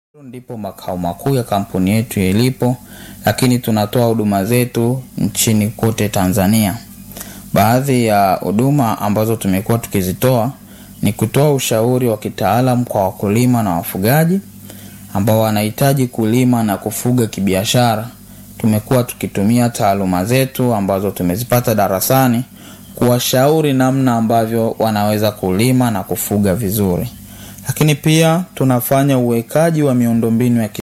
ndipo makao makuu ya kampuni yetu yalipo, lakini tunatoa huduma zetu nchini kote Tanzania. Baadhi ya huduma ambazo tumekuwa tukizitoa ni kutoa ushauri wa kitaalamu kwa wakulima na wafugaji ambao wanahitaji kulima na kufuga kibiashara. Tumekuwa tukitumia taaluma zetu ambazo tumezipata darasani kuwashauri namna ambavyo wanaweza kulima na kufuga vizuri. Lakini pia tunafanya uwekaji wa miundombinu ya